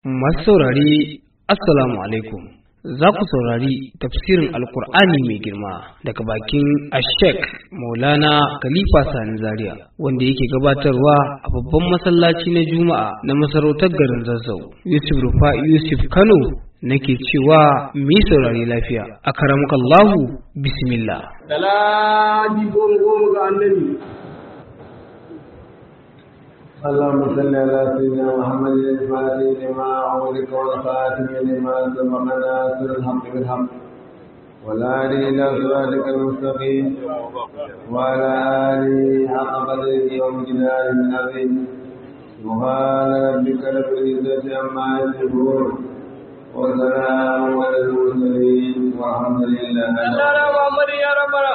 Masu saurari Assalamu alaikum. Za ku saurari tafsirin Alkur'ani mai girma daga bakin Ashek Maulana Khalifa Sani Zaria wanda yake gabatarwa a babban masallaci na Juma'a na masarautar garin Zazzau. Yusuf Rufa Yusuf Kano nake cewa mu yi saurari lafiya. A karamukallahu bismillah. Salati goma goma ga annabi. اللهم صل على سيدنا محمد الفاتح لما أغلق والخاتم لما سبق ناصر الحق بالحق والهادي إلى صراطك المستقيم وعلى آله حق قدره ومقداره العظيم سبحان ربك رب العزة عما يصفون وسلام على المرسلين والحمد لله Allah na Muhammad ya rabara.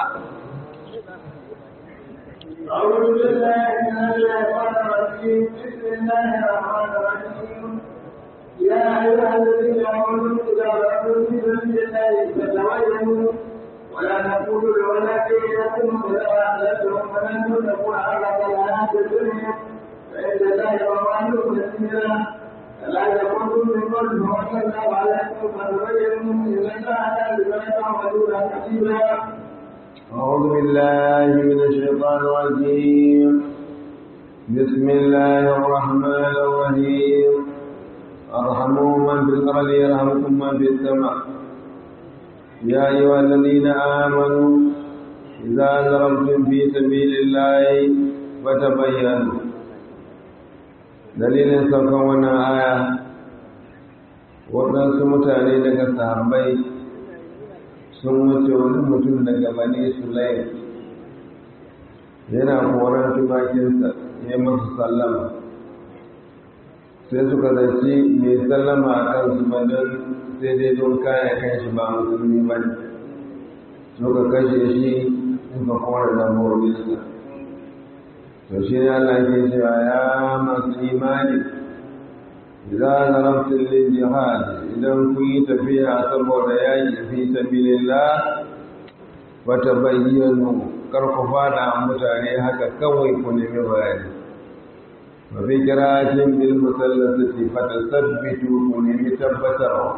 أعوذ بالله من الشيطان الرجيم بسم الله الرحمن الرحيم يا أيها الذين آمنوا إذا رأوا في سبيل الله فتبينوا ولا تقولوا لولدي لكم إذا أحدثتم فلن تكون على الحياة الدنيا فإن الله وقالوا كثيرا فلا تكونوا من قبل وصلى الله عليكم فتبينوا إن الله لا بما تعملون حسيبا أعوذ بالله من الشيطان الرجيم بسم الله الرحمن الرحيم ارحموا من في الأرض يرحمكم من في السماء يا أيها الذين آمنوا إذا ضربتم في سبيل الله فتبينوا دليل سوكونا آية waɗansu mutane daga sahabbai sun wuce wani mutum daga bani sulaim yana koran tumakinsa ya masu sallama sai suka zaci mai sallama a kansu ba don sai dai don kaya kan shi ba musulmi ba ne suka kashe shi suka kora dabbobinsa to shi ne Allah ke cewa ya masu imani idan zarabtin lil jihad idan kun yi tafiya saboda yaƙi fi sabilillah wata bayyanu kar ku fada mutane haka kawai ku nemi bayani wa fi qira'atin bil musallasati fatasabbitu ku nemi tabbatarwa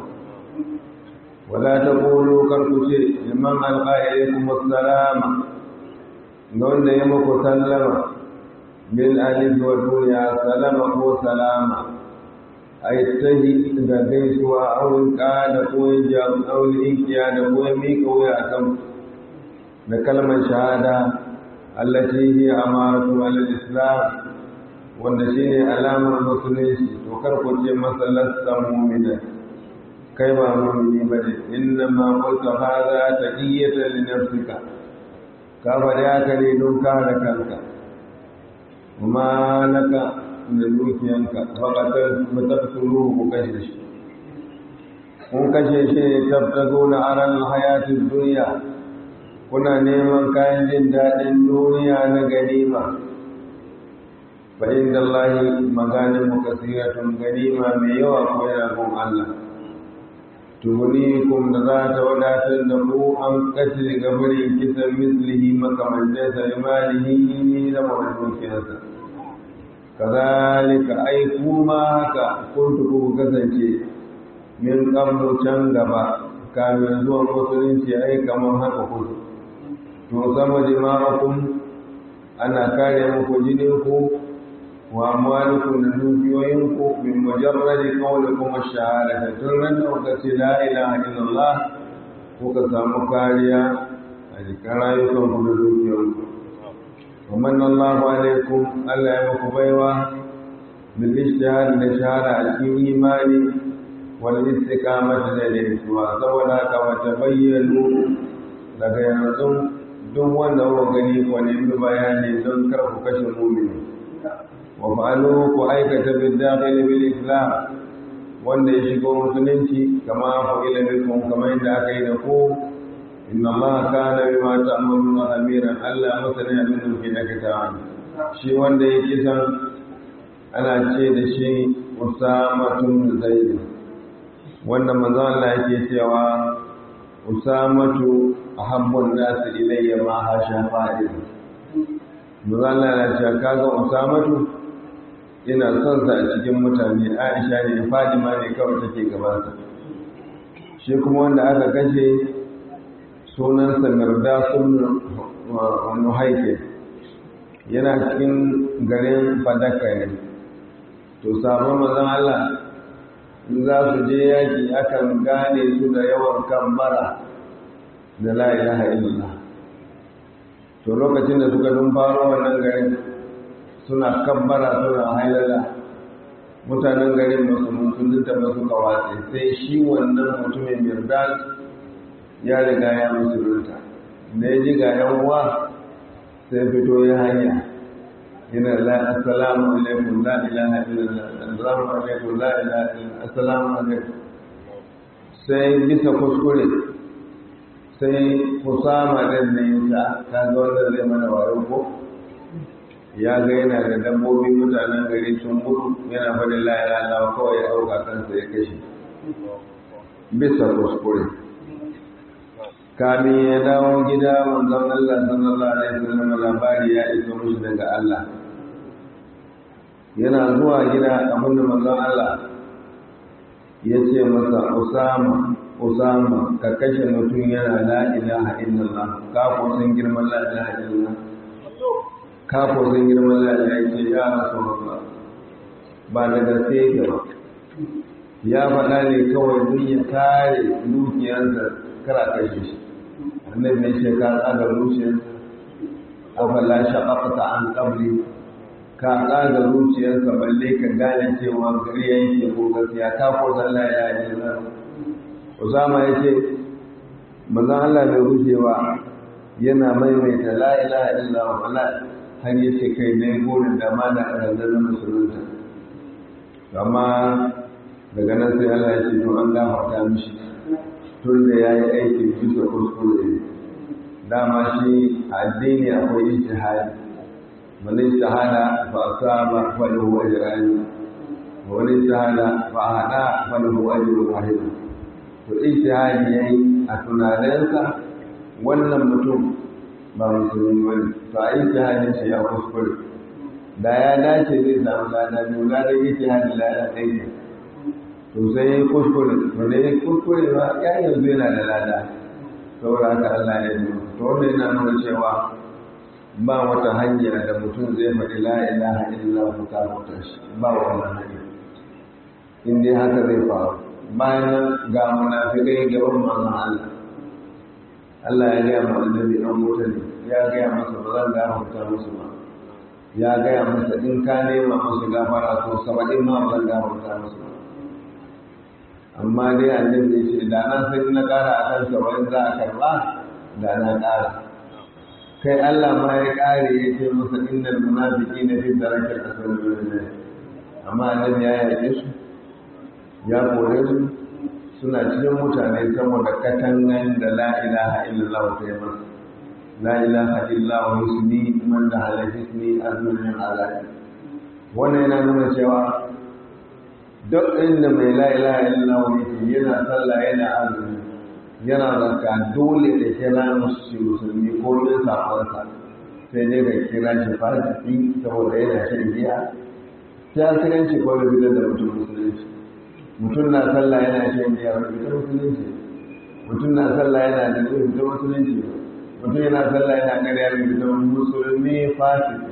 wala taqulu kar ku ce liman alqa ilaykum assalama wanda ya muku sallama bil alif wa dunya salama ko salama ai tahi da gaisuwa auren da koyin jam auren inkiya da koyin mika wuya kan da kalmar shahada allati hi amaratu alal islam wanda shine alamar musulunci to kar ku ce masallan mu'mina kai ba mu'mini bane inna ma qulta hadha taqiyatan li nafsika ka bada haka ne don kare kanka kuma laka da dukiyanka faƙatar matattunu ku kashe shi kun kashe shi ne tabtago na aran hayatin duniya kuna neman kayan jin daɗin duniya na ganima fa inda Allahi maganin mukasiratun ganima mai yawa ko yana gun Allah tugunikum da za ta wadatar da ku an kashe gabarin kisan mislihi makamantar salimalihi da mawar dukiyarsa kazalika ai kuma haka kuntu ku kasance min qablu can gaba kamin zuwa musulunci ai kamar haka ku to sama dima'akum ana kare muku jinin ku wa amwalukum da dukiyoyin ku min mujarradi qawlikum ash-shahada tun ran da kuka ce la ilaha illallah kuka samu kariya a jikin rayukan ku da dukiyoyin ku ومن الله عليكم ألا يمكبيوا بالاجتهاد لشهادة الإيمان والاستقامة للإسواء سولا كما تبينوا daga yanzu duk wanda kuka gani ku nemi bayani don kar ku kashe mumini wa fa'alu ku aikata bil dakhil bil islam wanda ya shigo musulunci kama fa'ila bikum kamar yadda aka yi da ku inna Allah kana bima ta'maluna khabiran Allah masani abin da kuke aikata shi wanda ya kisan ana ce da shi Usama tun Zaid wanda manzo Allah yake cewa Usamatu ahabbun nas ilayya ma hasha fa'il manzo Allah ya ce kaga Usamatu yana son sa a cikin mutane aisha ne fadima ne kawai take gabansa shi kuma wanda aka kashe sunansa mirdasun nuhaike yana cikin garin fadaka ne to sabon mazan Allah in za su je yaki akan gane su da yawan kambara da la ilaha illallah to lokacin da suka dun faro wannan garin suna kambara suna hailala mutanen garin ba su mutunta ba suka watse sai shi wannan mutumin mirdas ya riga ya musulunta da ya ji ga yan uwa sai fito ya hanya yana la assalamu alaikum la ilaha illallah assalamu alaikum la ilaha illallah assalamu alaikum sai bisa kuskure sai kusama din ne yasa ka ga wannan zai mana wayo ko ya ga yana da dabbobi mutanen gari sun mutu yana faɗin la ilaha illallah kawai ya dauka kansa ya kashe bisa kuskure kamin ya dawo gida manzon Allah sallallahu alaihi wasallam labari ya iso mushi daga Allah yana zuwa gida abinda manzon Allah ya ce masa Usama Usama ka kashe mutum yana la ilaha illallah ka ko san girman la ilaha illallah ka ko san girman la ilaha ce ya Rasulullah ba da gaske yake ba ya faɗa ne kawai duk ya kare dukiyarsa kara kashe shi annabi ya ce ka tsaga zuciyarsa afala shaqaqta an qabli ka tsaga zuciyarsa balle ka gane cewa gari yake ko gaskiya ka ko san la ilaha illallah Usama ya ce manzon Allah bai rushewa yana maimaita la ilaha illallah wala har ya ce kai ne gurin da ma da ranzar musulunta amma daga nan sai Allah ya ce to an gafarta mishi tun da ya yi aiki bisa kuskure dama shi addini akwai ijtihadi man ijtihada fa asaba fa lahu ajran wa man ijtihada fa hada fa lahu ajrun wahid to ijtihadi yayi a tunaninsa wannan mutum ba musulmi bane to a ijtihadin shi ya kuskure da ya dace zai samu lada biyu ladan ijtihadi lada ɗaya to sai ya kuskure to da ya kuskure ba ya yanzu yana da lada saboda haka Allah ya yi to wannan yana nuna cewa ba wata hanya da mutum zai faɗi la ilaha illa hu ta mutar shi ba wannan hanya in dai haka zai faru bayan ga munafikai gaban manzon Allah Allah ya gaya ma annabi dan wuta ne ya gaya masa ba zan gafarta musu ba ya gaya masa in ka nema musu gafara to saba'in ma ba zan gafarta musu ba amma dai annabi ya ce da na sai na ƙara a kan saba'in za a karɓa da na ƙara kai Allah ma ya ƙare ya ce masa innal munafiki na fi darakil asfal min amma annabi ya yaƙe su ya kore su suna cikin mutane saboda katangan da la ilaha illallah ta yi masa la ilaha illallah yusni man da halafisni azmin alaƙi wannan yana nuna cewa duk inda mai la'ilaha illallah yake yana sallah yana azumi yana zakka dole da kira musu musulmi ko yin sakonsa sai dai da kira shi fasiki saboda yana shan giya sai asiranci ko da fitar da mutum musulunci mutum na sallah yana shan giya wani fitar musulunci mutum na sallah yana da zai fitar musulunci mutum yana sallah yana ƙarya da fitar musulmi fasiki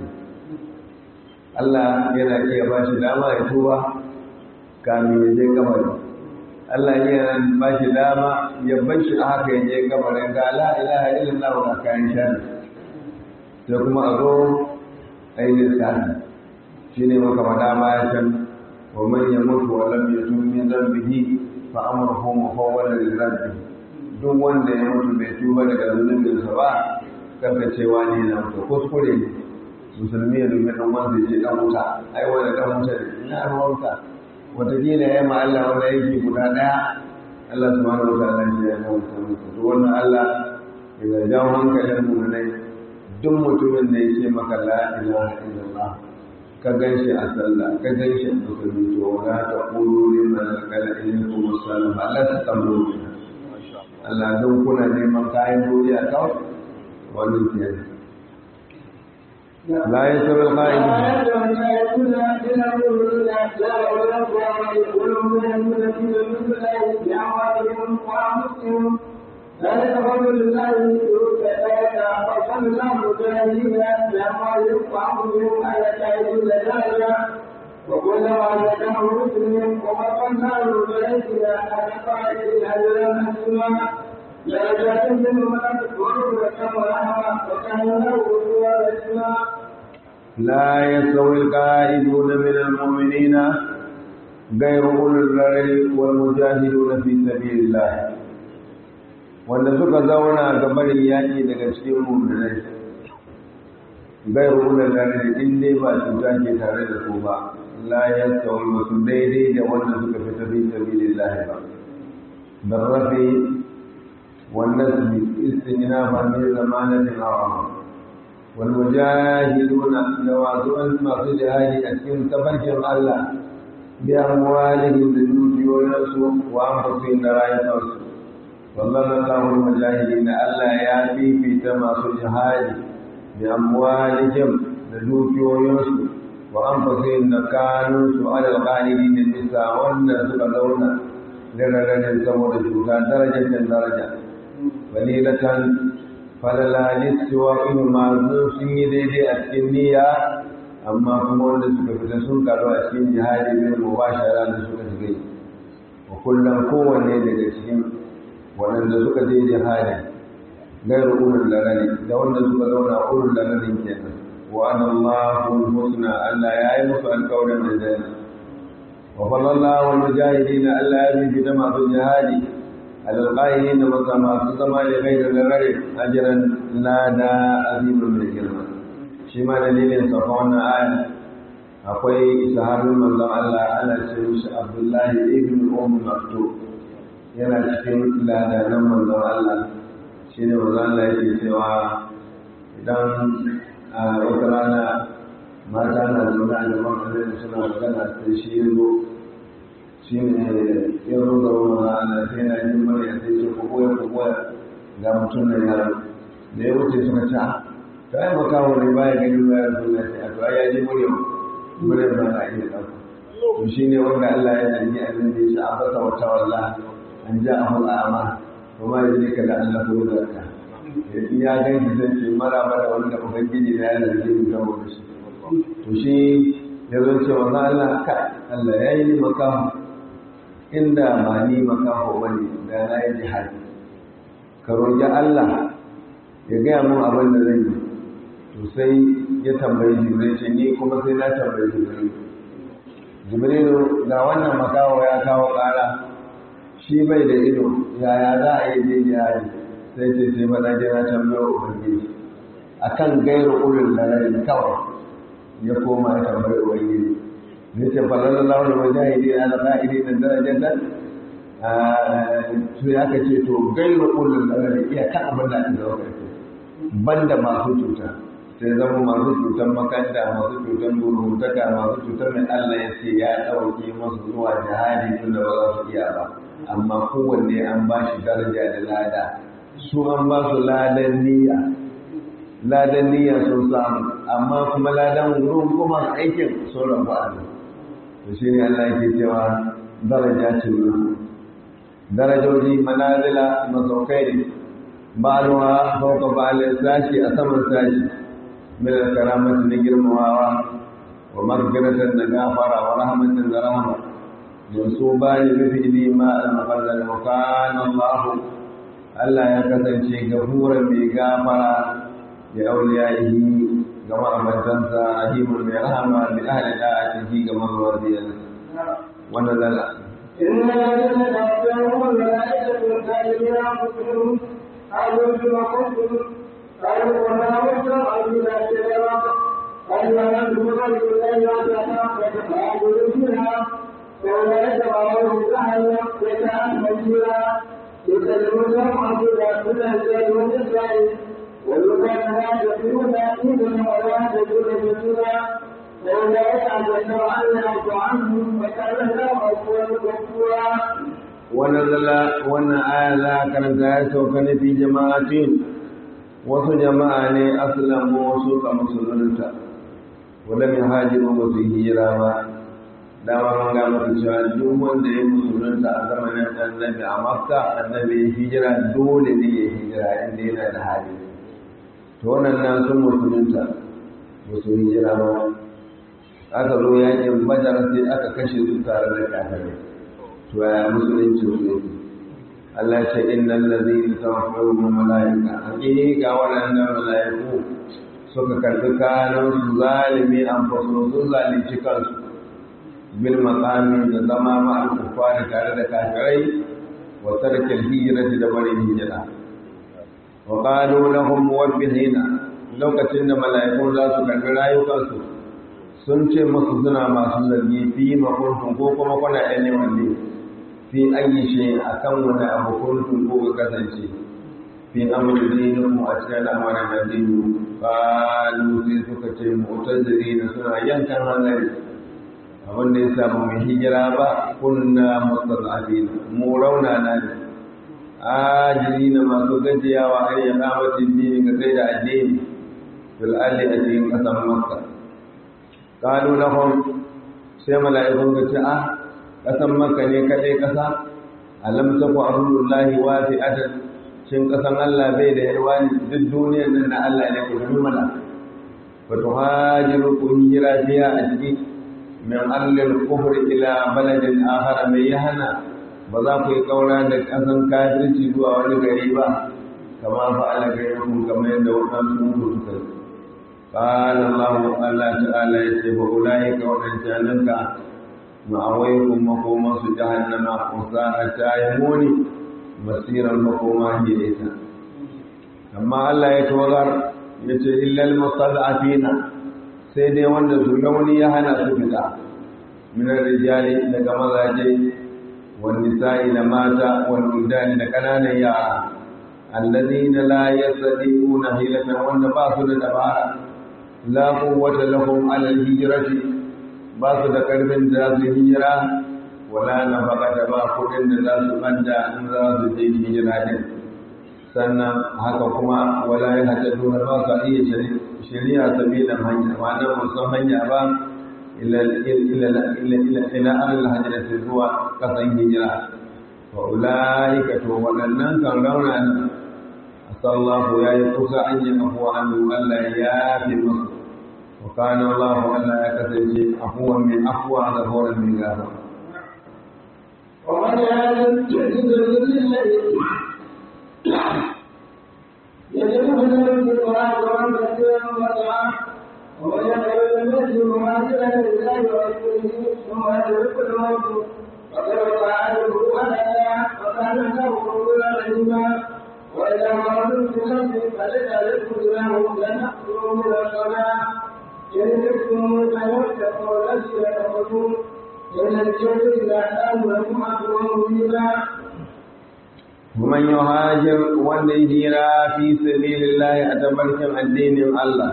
Allah yana iya ba shi dama ya tuba kamin ya je kabari Allah ya ba shi dama ya bar shi a haka ya je kabarin ga la ilaha illallah wa kayan shari sai kuma a zo ainihin sani shi ne maka faɗa baya can wa man ya mutu wa lam yatub min dhanbihi fa amruhu mufawwalan li rabbi duk wanda ya mutu bai tuba daga zunubinsa ba kanka cewa ne na mutu kuskure ne musulmi ya dubi dan wanda ya ce dan wuta ai wanda dan wuta ne ina ruwanka wataƙila ya ma Allah wanda yake guda ɗaya Allah subhanahu wa ta'ala ya yi wata mutu to wannan Allah ya jawo hankalin mu ne duk mutumin da yake maka la ilaha illallah ka ganshi a sallah ka ganshi a musulmi to wala ta qulu liman qala ilaykum assalam la tastamru Allah don kuna neman kayan duniya kawai wannan kenan la yasawi al-qa'idun ذلك فضل الله يؤتى فضل الله مجاهدين بأموالهم وأنفسهم على شاهد ذلك وكلما ذكره مسلم وفقنا المجاهدين على قائد أجرا حسنا درجات منهم تكبر وكم رحمة وكان له رسولا لا يستوي القائدون من المؤمنين غير أولي الضرر والمجاهدون في سبيل الله wanda suka zauna ga barin yaƙi daga cikin mummunai gairu ular lalari in dai ba cuta ke tare da su ba la ya tsawon wasu daidai da wanda suka fi tafi sabilin lahi ba don rafi wannan su istinina ba ne zamanatin hawa wal mujahiduna da wasu masu jihadi a cikin tabarkin Allah bi amwalihim da dukiyoyinsu wa anfusihim da rayukansu sallallahu mujahidin Allah ya fifita masu jihadi da amwalihim da dukiyoyinsu wa anfusihim da kanunsu alal qalidin da bisa wannan suka zauna da rarrajen saboda cuta darajar daraja walilatan falalali suwa in masu sun yi daidai a cikin niyya amma kuma wanda suka fita sun karu a cikin jihadi bin mubashara da suka shiga wa kullum kowanne daga cikin waɗanda suka je jihadi gairu ulul lalari da wanda suka zauna ulul lalarin kenan wa anna Allahu husna Allah ya yi musu alƙawarin aljanna wa fallallahu wal mujahidin Allah ya bi da masu jihadi alal qaidin da masu masu zama da gairu lalari ajran lada azimun mai girma shi ma dalilin sa wannan aya akwai sahabin manzon Allah ana ce shi Abdullahi ibn Umm Maktub yana cikin ladanan manzon Allah shi ne manzon Allah yake cewa idan a wata rana mata na zaune a gaban annabi suna magana sai shi ya zo shi ne ya zo ga manzon Allah sai yana yin murya sai ce ku koya ku koya ga mutum nan yaro da ya wuce suka ce ta yi makawo ne baya ganin bayar suna ce a to ya ji murya murya ba na iya ɗauka to shi ne wanda Allah ya zargi annabi ya ce a fasa wata wallahi an ja a hul'ama kuma ya zai kada Allah ko zarka in ya gan shi zai ce mara mara wanda ubangiji na ya zarge mu gama da shi to shi ya zo ce wa Allah ka Allah ya yi ni makaho inda ba ni makaho ba ne da na yi jihadi ka roƙi Allah ya gaya mun abin da zan yi to sai ya tambayi jibril ce ni kuma sai na tambayi jibril jibrilu ga wannan makaho ya kawo ƙara shi bai da ido yaya za a yi je jihadi sai ce sai faɗa jira tambayar ubangiji a kan gairu ulul lalari kawai ya koma ya tambayar ubangiji ne ce falalla launin mujahidi na ƙa'idi da darajar nan su ya ka ce to gairu ulul lalari iya kan abin da aka zauka ce banda masu cuta sai zama masu cutar makanta masu cutar burutaka masu cutar mai Allah ya ce ya ɗauke masu zuwa jihadi tun da ba za su iya ba amma kowanne an ba shi daraja da lada su an ba su ladan niyya ladan niyya sun samu amma kuma ladan wurin kuma aikin sun rabu a nan to shi ne Allah yake cewa daraja ce wurin darajoji manazila masaukai ne ba'alwa fauka ba'alin sashi a saman sashi min karamati na girmamawa wa magfiratan da gafara wa rahmatin da rahama منصوبا بفعل ما المقلل وكان الله Allah ya kasance gafuran mai gafara da auliyaihi ga ma'amantansa rahimun mai rahama bi ahli da'atihi ga mazuwar biyan wannan zala إن الذين تقدموا الملائكة الكافرين أنفسهم قالوا بما كنتم قالوا وما وجه أرجونا كذبا قالوا لا ندخل إلا فتفعلوا فيها وأولئك بعضهم جهنم جزاء مجيرا يكلمون عبدا من الرجال والنساء والمكان لا يدخلون إذن ولا يدخلون جسورا وأولئك أجل أن يعفو عنهم وكان الله غفورا غفورا ونزل وانا آية لا كانت آية وكان في جماعة wasu jama'a ne aslamu wasu ka musulunta wadda mai hajiru ba su hijira ba dama mun ga maka cewa duk wanda ya musulunta a zamanin annabi a makka annabi ya hijira dole ne ya hijira inda yana da hali to wannan nan sun musulunta ba su hijira ba aka zo yakin badar sai aka kashe su tare da kafirai to ya musulunci su yake Allah ce innal ladina tawaffawhum malaika hakika waɗannan malaiku suka karbi kayan su zalimi an faso sun zalunci kansu bil maqami da zama ma al kuffari tare da kafirai wa tarkil hijrati da barin hijira wa qalu lahum muwabbihina lokacin da malaiku za su karbi rayukansu sun ce musu suna masu zargi fi makuntum ko kuma kuna ɗan neman ne fi ayi shi a kan wani abu kuntum ko ka kasance fi amurin dinin mu a cikin al'amarin addini kalu sai suka ce mu'tazili na suna yankan hanzari abin da ya sa ba mu hijira ba kunna mustad'afin mu rauna na ne ajiri na masu gajiyawa har ya kamatin dini ga sai da addini fil alli a cikin ƙasar makka kalu lahum sai mala'ikun ga ce ah kasan maka ne kadai kasa alam taku ardullahi wasi'atan shin kasan Allah bai da yarwa ne duk duniyar nan na Allah ne ku gani mana fa tuhajiru ku hijira fiya a ciki min allil kufri ila baladin akhar mai yahana ba za ku yi kaura da kasan kafirci zuwa wani gari ba kama fa'ala gairukum kamar yadda wadansu suka yi قال الله الله تعالى يسيب أولئك وأنشانك مأويكم مقوما جهنم وساءت يموني مسير المقوما إليها أما الله يتوغر يتي إلا المستضعفين سيدي وند سلوني يهنا سفتا من الرجال لك مزاجي والنساء لماتا والولدان لكنان يارا الذين لا يستطيعون حيلة وند باسل دبارا la quwwata lahum ala al-hijrati ba su da karfin da za su hijira wala nafaqata ba kudin da za su banda in za su je hijira din sannan haka kuma wala ya hata dole ba su iya shari'a sabilan hanya ma nan musan hanya ba ila ila ila ila ila al-hijrati zuwa kasan hijira wa ulaika to wadannan kan rauna ne asallahu ya yi kusa an yi afuwa annu Allah ya fi masu wa kana Allah Allah ya kasance afuwan min afuwa da horon min gaba ومن يعلم يجد لله يجد من القرآن ومن كثيرا وسعى ومن يقبل المسجد مهاجرا لله ورسوله ثم يدرك الموت فقد وقع عنه أنا وكان له قبولا رحيما وإذا مرضوا في الأرض فليس عليكم جناح لنأكلوا من الصلاة إن تكتموا فيتقوا الذين كفروا إن الجنة إذا كانوا لكم عدوا مبينا ومن يهاجر والهجرة في سبيل الله أتبركم الدين الله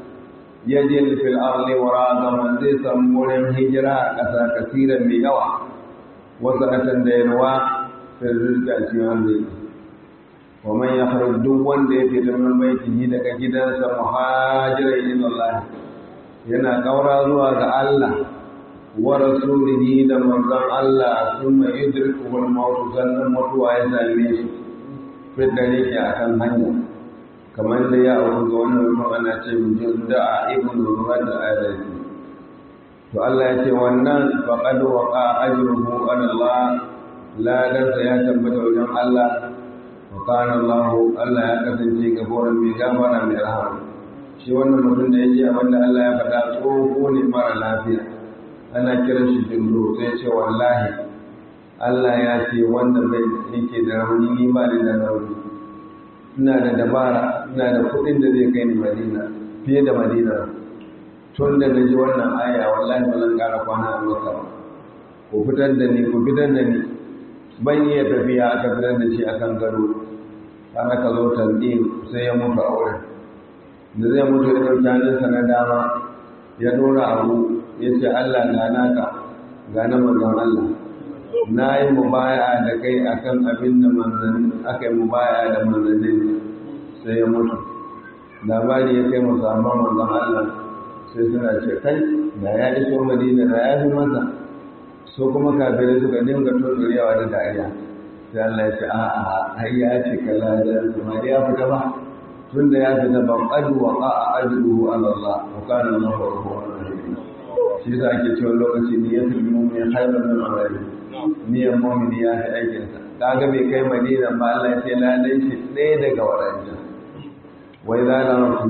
يجد في الأرض وراغما زي سمون هجرة كثا كثيرا بيوا وسعة دينوا في الرزق أشياء wa man yakhruj duk wanda ya fita min baitihi daga gidansa muhajiran ila Allah yana kaura zuwa ga Allah wa rasulihi da manzon Allah thumma yudriku wal maut sannan mutuwa ya same shi fidda yake akan hanya kamar da ya auku ga wannan mutum ana ce mujin da ibn Ruwan al-Adadi to Allah ya ce wannan faqad waqa ajruhu ala Allah ladansa ya tabbata wajen Allah وقال الله Allah ya kasance gabuwar mai gafara mai rahama shi wannan mutum da yake abin da Allah ya faɗa tsoho ne mara lafiya ana kiran shi jindo sai ce wallahi Allah ya ce wanda bai yake da rauni ni ba ni da rauni ina da dabara ina da kuɗin da zai kai ni Madina fiye da Madina tun da na ji wannan aya wallahi ba zan ƙara kwana a Makka ba ku fitar da ni ku fitar da ni ban iya tafiya aka fitar da shi akan gado har aka zo tanɗin sai ya mutu a wurin da zai mutu ya ɗauki hannunsa na dama ya ɗora abu ya ce Allah ga naka ga na manzon Allah na yi mubaya da kai akan abin da manzanni aka yi mubaya da manzanni sai ya mutu labari ya kai musamman manzon Allah sai suna ce kai da ya iso madina da ya fi masa so kuma kafirai suka dinga tunturewa da dariya sai Allah ya ce a'a har ya ce kala da kuma ya fita ba tun da ya fita ba qad wa qa'a ajruhu ala Allah wa kana Allahu ghafurur rahim shi yasa ake cewa lokaci niyatul mu'min khairun min amali niyyar mu'min ya fi aikin sa kaga bai kai madina ba Allah ya ce ladan shi ɗaya daga wadannan wa idza lam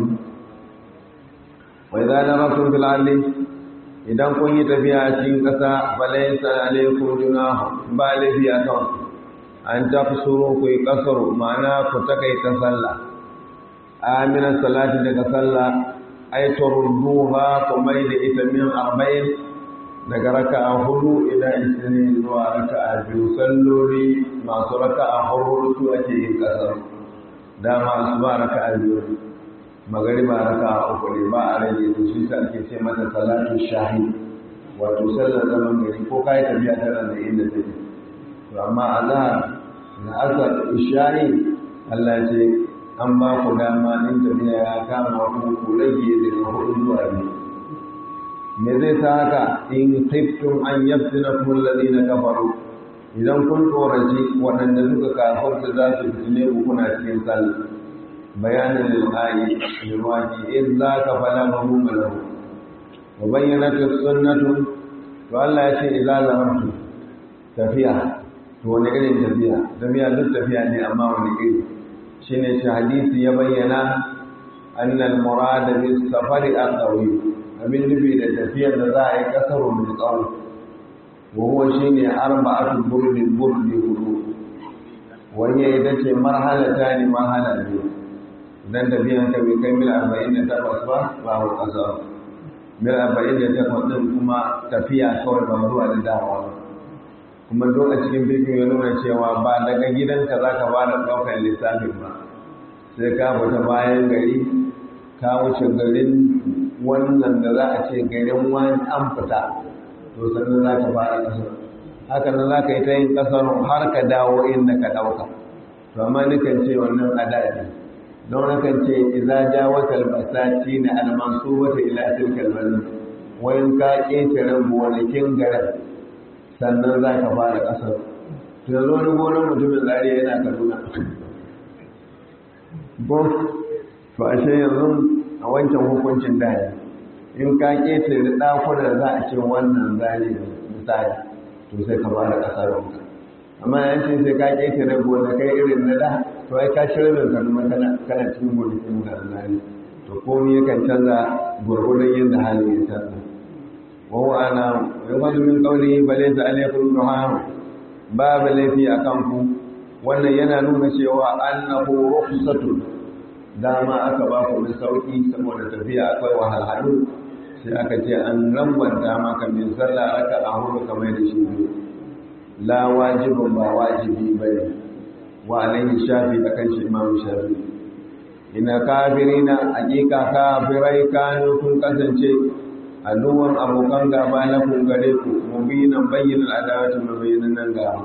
wa idza darabtum fil ardi idan kun yi tafiya a cikin ƙasa falaysa alaykum junah ba lafi a kan an tafsuru ku yi kasaru ma'ana ku takaita sallah amina salati daga sallah ay turduha ku mai da ita min arba'in daga raka'a hudu ila ishirin zuwa raka'a biyu salloli masu raka'a hudu su ake yin kasaru dama su ba raka'a biyu magariba raka uku ne ba a rage da shi sa ake ce mata salatu shahi wato sallar zaman gari ko kai tafiya tana da inda take to amma azhar da asar isha'i Allah ce an ba ku dama in tafiya ya kama ku ku rage daga hudu zuwa biyu me zai sa haka in khiftum an yaftinakum alladhina kafaru idan kun tsoraci waɗanda suka kafarta za su fitine ku kuna cikin sallah bayanin lil'ayi lilwaki in za ka fala mahimma lahu wa bayyana ta sunnatu to Allah ya ce idza zamantu tafiya to wani irin tafiya tafiya duk tafiya ne amma wani iri shine shi hadisi ya bayyana annal murada bis safari aqawi abin nufi da tafiyar da za a yi kasaro mai tsawo wa huwa shine arba'atu burdin burdi hudu wani ita ce marhalata ne marhala biyu idan tafiyan ka bai kai mil arba'in da takwas ba babu ƙasa mil arba'in da takwas ɗin kuma tafiya kawai ba zuwa da dawa ba kuma duk a cikin bikin ya nuna cewa ba daga gidanka za ka fara ɗaukar lissafin ba sai ka fita bayan gari ka wuce garin wannan da za a ce garin wani an fita to sannan za ka fara ƙasar haka nan za ka yi ta yin ƙasar har ka dawo inda ka ɗauka to amma nukan ce wannan adadi don nakan ce idza jawatal basati na almansubata ila tilkal balad wayin ka ƙetare gonakin garin sannan za ka fara ƙasar to yanzu wani gonar mutumin zariya yana kaduna ko to ashe yanzu a wancan hukuncin da in ka ƙetare ɗakunan za a ce wannan zariya misali to sai ka fara ƙasar wanka amma yanci sai ka ƙetare gonakai irin na da to ai ka shirin ka kuma kana kana cikin gonakin da Allah ne to komai yakan canza gurgurdan yadda halin ya canza wa huwa ana yawadu min qawli balaysa alaykum duha babu laifi akan ku wannan yana nuna cewa annahu rukhsatun dama aka ba ku da sauki saboda tafiya akwai wahalhalu sai aka ce an lambanta maka min sallah raka a hudu kamar da shi biyu la wajibin ba wajibi bane wa alaihi shafi akan shi imamu shafi ina kafirina hakika kafirai kanu kun kasance aduwan abokan gaba na kun gare ku mubinan bayyana adawati mabayyanan nan gaba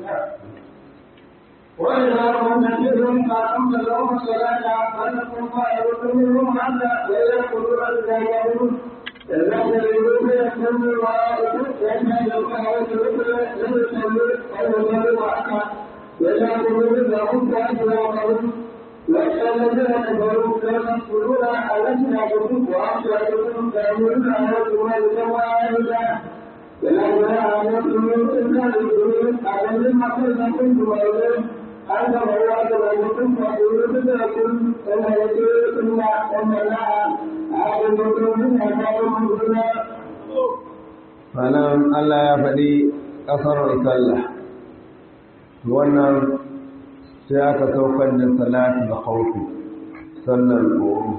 وإذا كنت منهم فأقمت لهم الصلاة فلكم طائرة منهم حتى ويأكلوا ألا يعلمون الذين يريدون يحملون الرائد يشهد القهوة لم يصلوا أو يصلوا معك ويأكلوا منهم فأجرهم والذين كفروا لا تدخلون ألسنتكم وأبصاركم تأمرون عليكم الجوارح ولا جناح عليكم إلا بالجنود أعلم ما كنتم وإليه أنت مواد بينكم فقولوا بدركم وما يدركم وما لا أعلمكم من أمامكم هنا Sannan Allah ya faɗi ƙasar sallah, wannan sai aka saukar da salatu da hauki, sallar tsoro.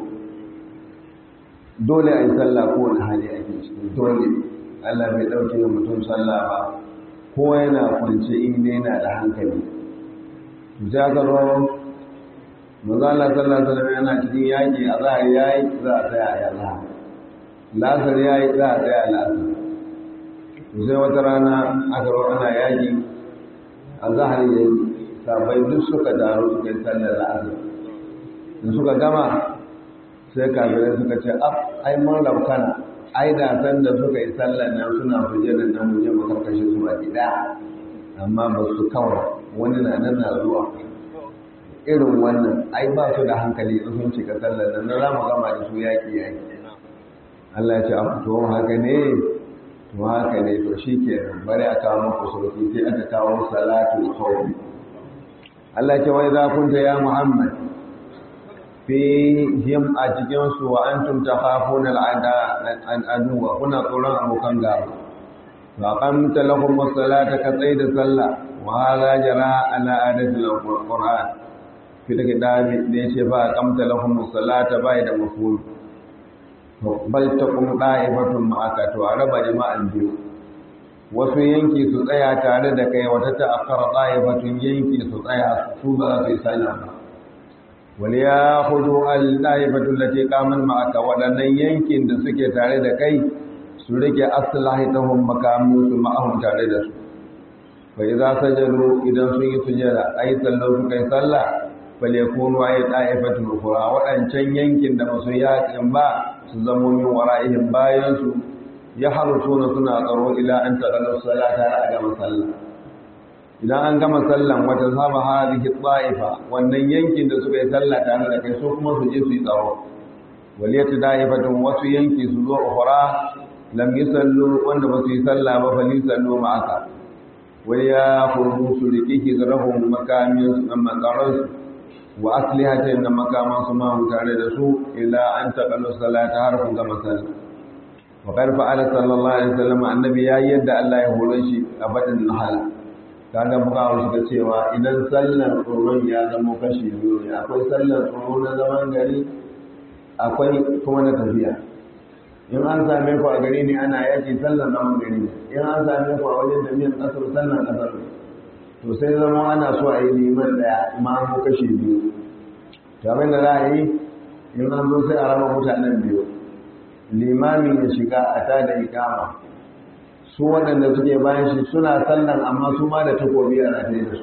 Dole a yi sallah kowane hali ake cikin dole. Allah bai ɗauke da mutum sallah ba ko yana kwance inda yana da hankali jagaro mazala sallah sallah yana cikin yaƙi a za a yayi za a tsaya a yana lasar yayi za a tsaya a lasar sai wata rana aka ro ana yaƙi a zahar yayi sabai duk suka taru suka yi sallar la'asar da suka gama sai kafirai suka ce af ai mun rabkana ai da san da suka yi sallar nan suna fuje da nan muje mu karkashe su a gida amma ba su kawai wani na nan na zuwa irin wannan ai ba su da hankali in sun cika sallar nan na za mu gama da su yaƙi yaƙi Allah ya ce a to haka ne to haka ne to shi ke bari a kawo muku sauki sai aka kawo salatu khawfi Allah ya ce wai za kunta ya Muhammad fihim a cikinsu wa an tumta hafun al'aduwa kuna tsoron abokan gaba ba kamta lahun masalata ka tsaye da sallah wa hala jara ala adatul qur'an fi da kidabi da yace ba kamta lahun masalata bai da mafhum bal taqum da'ifatun ma'aka to a raba jama'an biyu wasu yanki su tsaya tare da kai wata ta'akkara da'ifatun yanki su tsaya su ba su yi sallah ba waliyahudu al-daifatu allati qaman ma'aka wadannan yankin da suke tare da kai su rike aslahitahum makamin su ma'ahum tare da su fa idza sajadu idan sun yi sujada ay sallu su kai sallah bal yakunu ay daifatu ukhra wadancan yankin da masu yakin ba su zamo min wara'ihim bayan su ya harusuna suna tsaro ila an taqallu salata a gama sallah idan an gama sallan wata saba hadhihi ta'ifa wannan yankin da suka yi sallah tare da kai so kuma su je su yi tsaro waliyatu da'ifatun wasu yanki su zo ukhra lam yusallu wanda ba su yi sallah ba fa yusallu ma'aka wal ya khudhu su riki zarahum makamin su amma tsaron su wa aslihatin da makaman su ma tare da su ila an taqallu salata har kun gama sallah wa qad fa'ala sallallahu alaihi wasallam annabi ya yadda Allah ya hore shi a badin nahala kaga muka suka cewa idan sallar tsoron ya zama kashi biyu ne akwai sallar tsoro na zaman gari akwai kuma na tafiya in an same ku a gari ne ana yaki sallar zaman gari ne in an same ku a wajen tafiyan kasar sallar kasar ne to sai zama ana so a yi liman daya ma mu kashi biyu kamar da za a yi in an zo sai a raba mutanen biyu limamin ya shiga a tada ikama su waɗanda suke bayan shi suna sallan amma su ma da takobi a rataye da su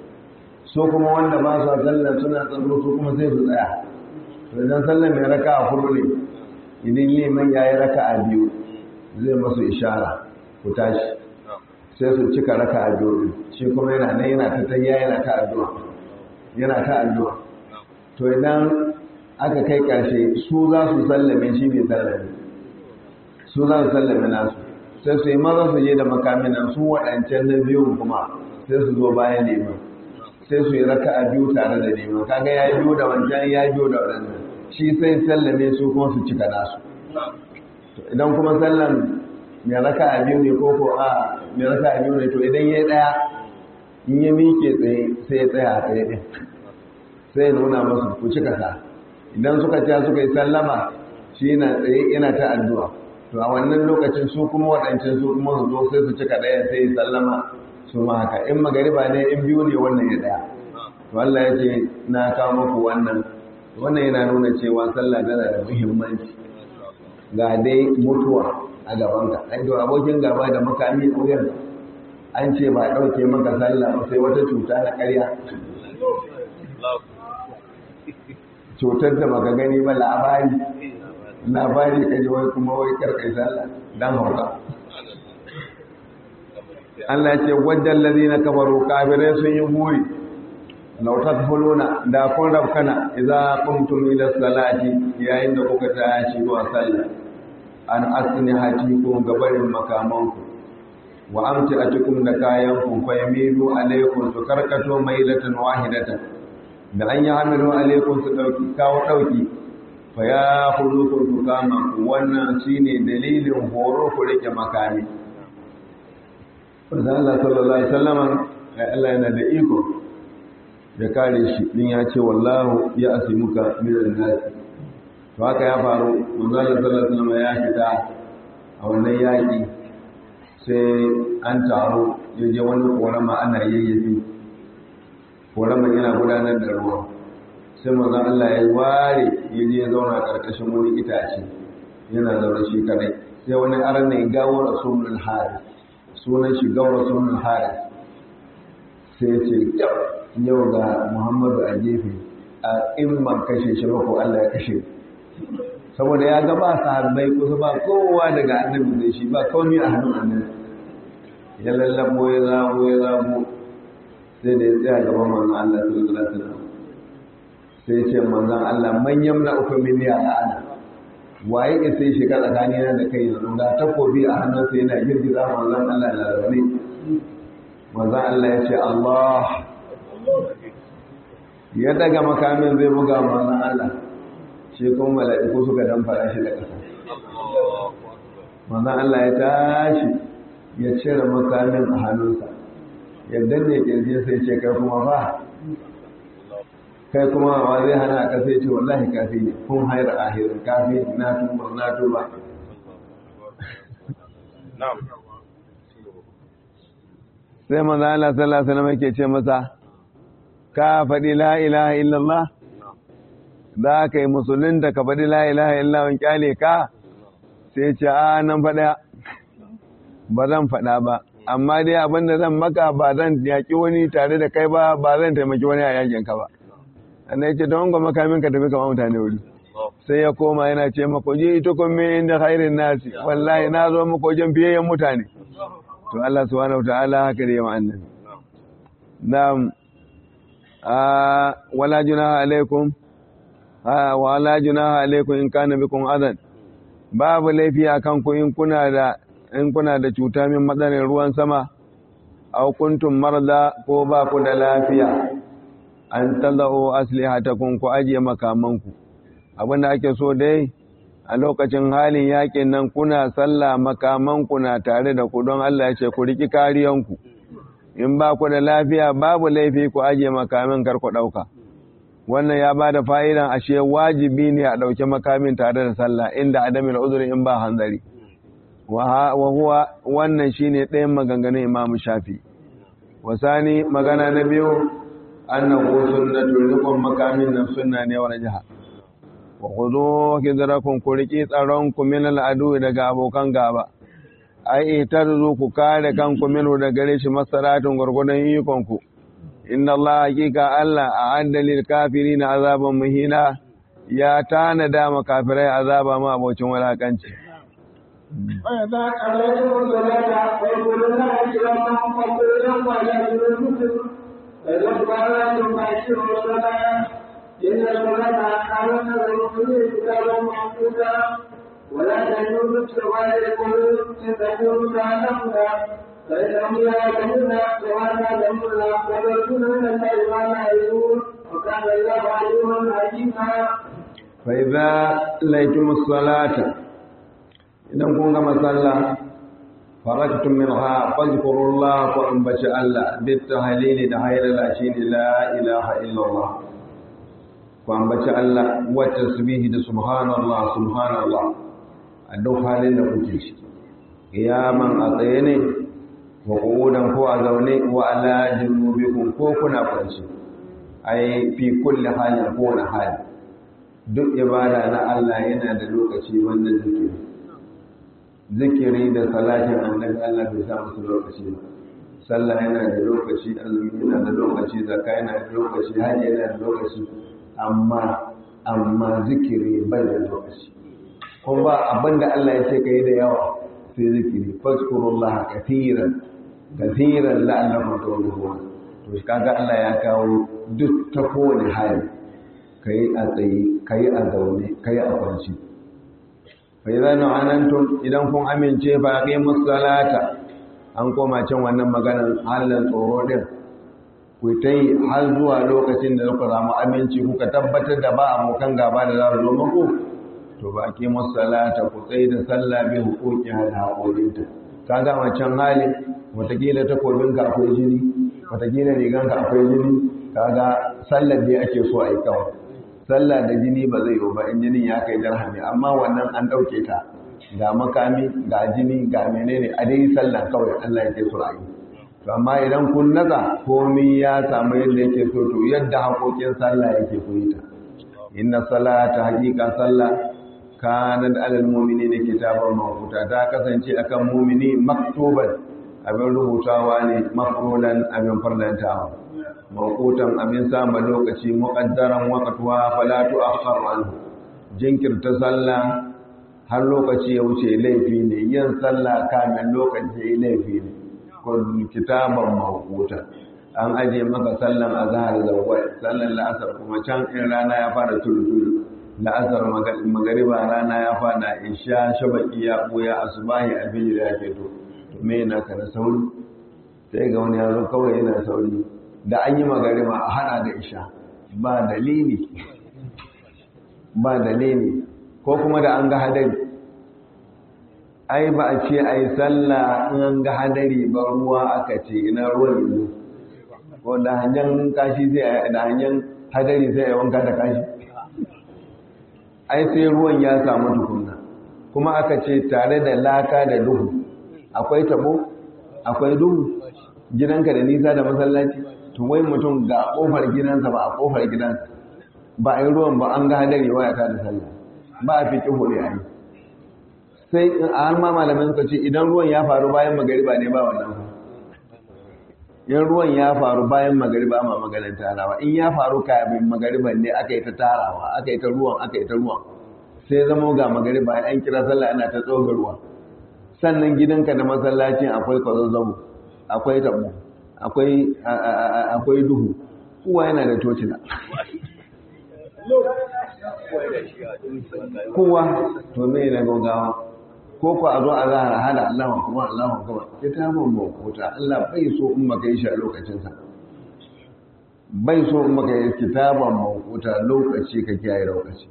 su kuma wanda ba su sallan suna tsaro su kuma sai su tsaya to idan sallan mai raka a hudu ne idan liman ya yi raka a biyu zai masu ishara ku tashi sai su cika raka a biyu shi kuma yana nan yana ta tayya yana ta addu'a yana ta addu'a to idan aka kai ƙarshe su za su sallame shi bai sallame su za su sallame nasu sai su yi maza su je da makaminan su waɗancan na biyun kuma sai su zo bayan neman sai su yi raka a biyu tare da neman kaga ya yi biyu da wancan ya yi biyu da waɗannan shi sai sallame su kuma su cika nasu idan kuma sallan mai raka a biyu ne ko ko a mai raka a biyu ne to idan ya yi ɗaya in ya miƙe tsaye sai ya tsaya a tsaye ɗin sai ya nuna masu ku cika sa idan suka ci suka yi sallama shi yana tsaye yana ta addu'a to a wannan lokacin su kuma waɗancan su kuma su zo sai su cika ɗaya sai ya sallama su ma haka in magariba ne in biyu ne wannan ya ɗaya to Allah ya ce na kawo muku wannan wannan yana nuna cewa sallah tana da muhimmanci ga dai mutuwa a gabanka ai to abokin gaba da makami a wuyan an ce ba ɗauke maka sallah ba sai wata cuta na ƙarya cutar da baka gani ba labari labari ka ji wai kuma wai karkai sallah dan hauka Allah ya ce wajen ladina kafaru kafirai sun yi buri law tadkhuluna da kun rabkana idza qumtum ila salati yayin da kuka tashi zuwa sallah an asnihatikum gabarin makamanku wa amtiatikum da kayanku fa yamilu alaykum su karkato mailatan wahidatan da an yi hamilu alaikun su ɗauki kawo ɗauki fa ya hudu kun su kama ku wannan shi ne dalilin horo ku rike makami wanda Allah sallallahu Alaihi wasallama ya Allah yana da iko da kare shi din ya ce wallahu ya asimuka minan nasi to haka ya faru wanda Allah sallallahu Alaihi wasallama ya fita a wannan yaƙi sai an taro ya je wani ƙorama ana yayyafi koraman yana gudanar da ruwa sai mazan Allah ya ware ya je ya zauna ƙarƙashin wani itace yana zaune shi kadai sai wani aran ne gawo rasulul haris sunan shi gawo rasulul haris sai ya ce yau ga muhammadu a gefe a in ban kashe shi ba ko Allah ya kashe saboda ya ga ba sahabbai kusa ba kowa daga annabi da shi ba komai a hannun annabi ya lallabo ya zabo ya zabo sai da ya tsaya gaban manzon Allah sallallahu alaihi wasallam sai ce manzon Allah man yamna uku min ya ana waye ke sai shiga tsakani na da kai yanzu da takobi a hannunsa yana girgiza manzon Allah na zaune manzon Allah ya ce Allah ya daga makamin zai buga manzon Allah shi kuma mala'iku suka dan fara shi da ƙasa manzon Allah ya tashi ya cire makamin a hannunsa ya danne kirjin sai ce kai kuma fa kai kuma wa zai hana ka sai ce wallahi kafi ne kun haira ahirin kafi na tuba na tuba sai manzo Allah sallallahu alaihi wasallam yake ce masa ka faɗi la ilaha illallah za ka yi musulun da ka faɗi la ilaha illallah in kyale ka sai ce a nan faɗa ba zan faɗa ba amma dai abinda zan maka ba zan yaƙi wani tare da kai ba ba zan taimaki wani a yakin ka ba annan yace don ga makamin ka tafi kama mutane wuri sai ya koma yana ce mako je ita kun min inda khairin nasi wallahi na zo mako wajen biyayyen mutane to Allah subhanahu wataala haka da yawa annabi na'am a wala junaha alaikum a wala junaha alaikum in kana bikum adan babu laifi akan ku in kuna da in kuna da cuta min matsalar ruwan sama aw kuntum marda ko ba ku da lafiya an tadau aslihatakum ku ajiye makamanku abin da ake so dai a lokacin halin yakin nan kuna sallah makamanku na tare da ku don Allah ya ce ku riki kariyanku in ba ku da lafiya babu laifi ku ajiye makamin kar ku dauka wannan ya ba da fa'idan ashe wajibi ne a ɗauki makamin tare da sallah inda adamin uzuri in ba hanzari wa huwa wannan shine ɗayan maganganun imam shafi wasani magana na biyu annahu sunnatu rikon makamin nan sunna ne wa jiha wa khudhu hidrakum ku riki tsaron ku min al'adu daga abokan gaba ai itarzu ku kare kanku minhu da gare shi masaratun gurgudan ikon ku inna Allah hakika Allah a lil kafirin azaban muhina ya tanada makafirai azaba ma abocin walakanci وإذا قضيتم الصلاة فاذكروا الله قياما وقعودا وعلى جنوبكم فإذا اضطررتم فأقيموا الصلاة إن الصلاة كانت للمؤمنين كتابا موقوتا ولا تهنوا ابتغاء القلوب إن تكونوا تعلمون فإنهم يعلمون كما تعلمون ويرجون من الله ما لا يرجون وكان الله عليما حكيما فإذا ليتم الصلاة idan kun gama sallah faraktum minha fadhkurullah ku ambaci Allah bit tahlili da haylala shine la ilaha illallah ku ambaci Allah wa tasbihi da subhanallah subhanallah a duk halin da kuke shi qiyaman a tsaye ne wa qu'udan ko a zaune wa ala junubikum ko kuna kwanci ai fi kulli halin ko na hali duk ibada na Allah yana da lokaci wannan zikiri zikiri da salatin annabi Allah bai sa musu lokaci ba sallah yana da lokaci azumi yana da lokaci zakka yana da lokaci hajji yana da lokaci amma amma zikiri bai da lokaci kuma ba abinda Allah ya ce kai da yawa sai zikiri fazkurullaha kathiran kathiran la'allakum tuflihun to kaga Allah ya kawo duk ta kowane hali kai a tsaye kai a zaune kai a kwanci فإذا نعننتم idan kun amince fa aqimus salata an koma can wannan maganar halin tsoro din ku tai har zuwa lokacin da kuka samu aminci kuka tabbatar da ba abokan gaba da za su zo muku to ba aqimus salata ku tsaye da sallah bi hukuki hal haƙorinta ka ga wancan hali watakila takobin ka akwai jini watakila rigan ka akwai jini kaga sallar dai ake so a yi kawai sallah da jini ba zai yi ba in jinin ya kai dirhami amma wannan an ɗauke ta ga makami ga jini ga menene a dai sallah kawai Allah yake so a yi to amma idan kun naza komai ya samu yadda yake so to yadda haƙoƙin sallah yake ku yi ta inna salata haƙiƙa sallah kanat alal mu'minina kitaban mawquta ta kasance akan mu'mini maktuban abin rubutawa ne mafrulan abin farlantawa mawqutan abin sama lokaci muqaddaran waqtuha fala tu'akhkhar anhu jinkirta sallah har lokaci ya wuce laifi ne yin sallah kamin lokaci laifi ne kitaban mawquta an aje maka sallan azhar zawwal sallan la'asar kuma can in rana ya fara tulu la'asar magariba rana ya fada isha shabaki ya buya asubahi abin ya ke to to me yana ka na sauri sai ga wani yaro kawai yana sauri da an yi magariba a hada da isha ba dalili ba dalili ko kuma da an ga hadari ai ba a ce ai sallah in an ga hadari ba ruwa aka ce ina ruwan yanzu ko da hanyar kashi sai da hanyar hadari sai ya wanka da kashi ai sai ruwan ya samu tukunna kuma aka ce tare da laka da duhu akwai tabo akwai duhu gidanka da nisa da masallaci to wai mutum ga kofar gidansa ba a kofar gidansa ba a yi ruwan ba an ga hadari waya ta da sallah ba a fi kihu ne a yi sai a har ma malamin suka ce idan ruwan ya faru bayan magariba ne ba wannan fa in ruwan ya faru bayan magariba ma maganin tarawa in ya faru kafin magariban ne aka yi ta tarawa aka yi ta ruwan aka yi ta ruwan sai zama ga magariba an kira sallah ana ta tsoga ruwa sannan gidanka da masallacin akwai kwazazzabo akwai tabo akwai akwai duhu kowa yana da tocila kowa to me na gogawa ko ku a zo a zahara hada Allahun kuma Allahun kuma kitabun mawquta Allah bai so in maka yi shi a lokacinsa bai so in maka yi kitabun mawquta lokaci ka kiyaye lokaci